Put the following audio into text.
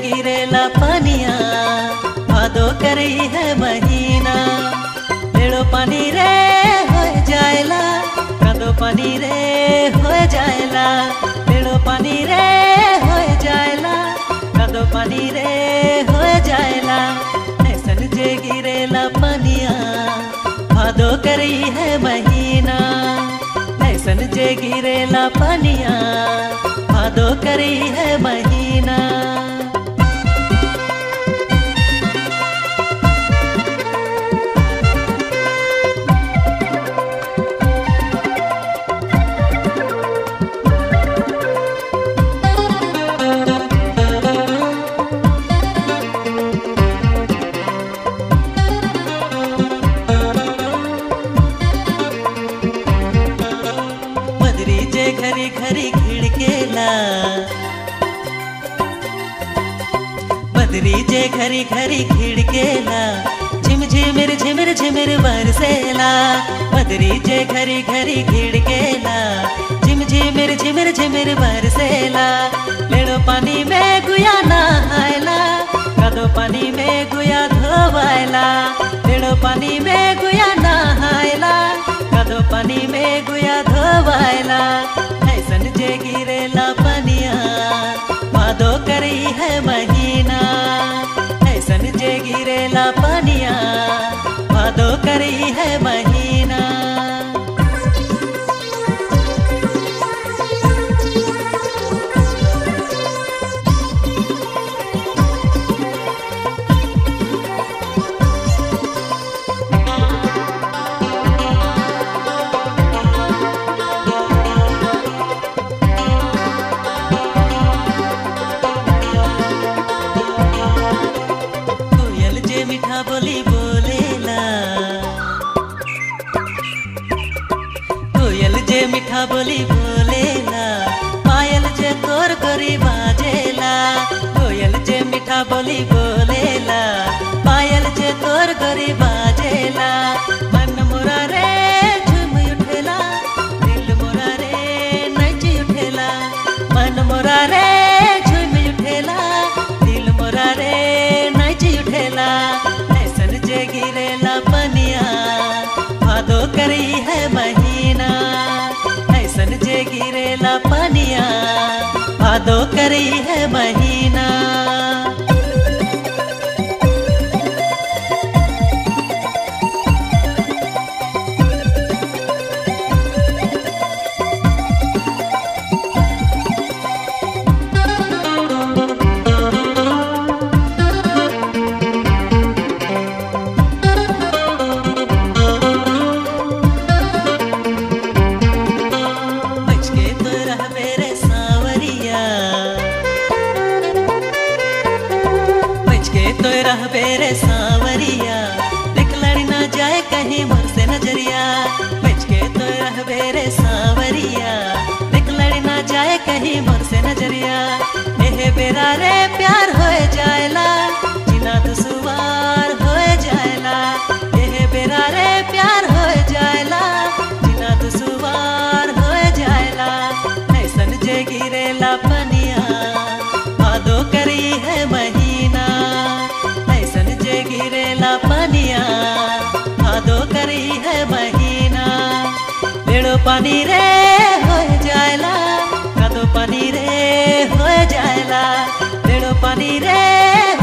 गिरेला पनिया भादो करी है महीना लेड़ो पानी रे हो जाएला कादो पानी रे हो जाएला लेड़ो पानी रे हो जाएला कादो पानी रे हो जाएला ऐसन जे गिरेला पनिया भादो करी है महीना ऐसन जे गिरेला पनिया भादो करी है महीना मदरी जे घरी घरी खिड़केला बदरी जे घरी घरी खिड़केला झिम झिमिर झिमिर झिमिर बरसेला बदरी जे घरी घरी खिड़केला झिम झिमिर झिमिर झिमिर बरसेला लेड़ो पानी में गुया नहायला कदो पानी में गुया धोवायला लेड़ो पानी में गुया नहायला कदो पानी में गुया धोवायला ऐसन जे गिरेला पनिया भादो करी है महीना ऐसन जे गिरेला पनिया भादो करी है महीना कोयल जे मीठा बोली बोलेला कोयल जे मीठा बोली बोलेला पायल जे तोर गोरी बाजेला कोयल जे मीठा बोली बोलेला पायल जे तोर गोरी बाजेला मन मोरा रे झूम उठेला दिल मोरा रे नच उठेला मन मोरा रे झूम उठेला दिल मोरा रे नच उठेला ऐसन जे गिरेला पनिया भादो करी है महीना ऐसन जे गिरेला पनिया भादो करी है महीना बचके तो रह मेरे सावरिया बचके तो रह मेरे सावरिया देख लड़ी ना जाए कहीं मुझ से नजरिया बचके तो रह मेरे सावरिया देख लड़ी ना जाए कहीं मुझ से नजरिया एहे बेरा रे प्यार हो जाएला जिना दुसुवार हो जाएला एहे बेरा रे प्यार हो जाएला जिना दुसुवार हो जाएला ऐसन जे गिरेला पनिया भादो करी है महीना ऐसन जे गिरेला पनिया भादो करी है महीना बेड़ो पानी रे हो जाएला कदो पानी रे हो जाएला बेड़ो पानी रे